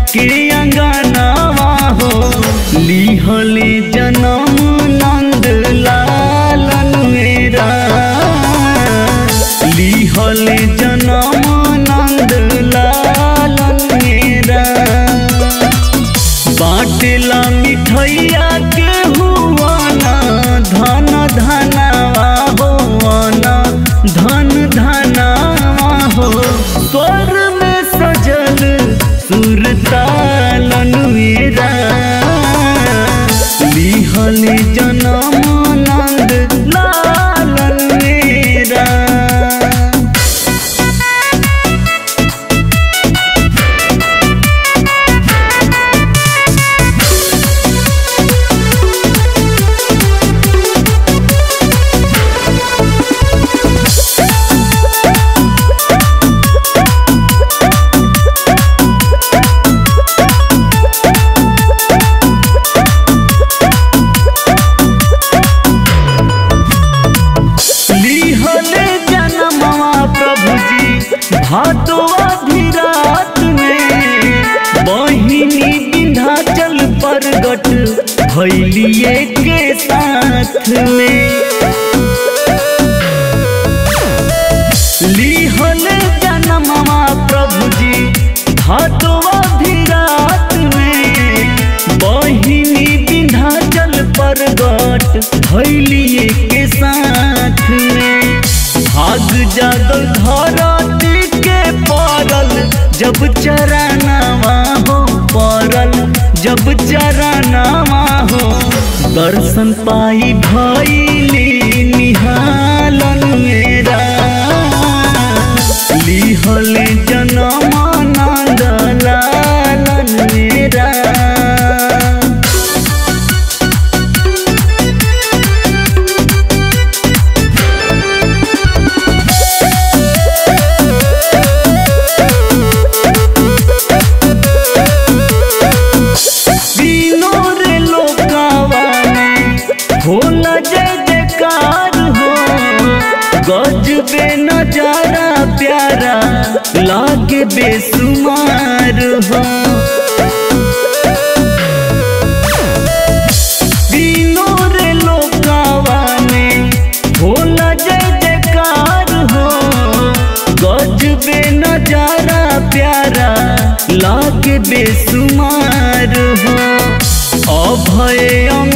के अंगनावा हो लिहले जनम नंद लालन मेरा लिहले जनम नंद लालन मेरा बाटला मिठैया के हुआना धन धनावा होआना धन धनावा हो स्वर में सजल सुरतालन मेरा लिहल जनम नंद लालन मेरा लिहले जनमवा प्रभु जी भादवा धीरात में बहिनी विंध्याचल प्रगट भैलिए के साथ में लिहले जनमवा प्रभु जी भादवा धीरात में बहिनी विंध्याचल प्रगट भैलिए के साथ में भाग जागल धरती के पड़ल जब चरनावा हो पड़ल जब चरनावा हो दर्शन पाई भैली निहालन मेरा लिहले जनम नंद लालन मेरा तीनों रे लोकावा में होला जय जयकार हो गजबे नजारा प्यारा लागे बेसुमार हो तीनों रे लोकावा में होला जय जयकार हो गजबे नजारा प्यारा लागे बेसुमार हो अभय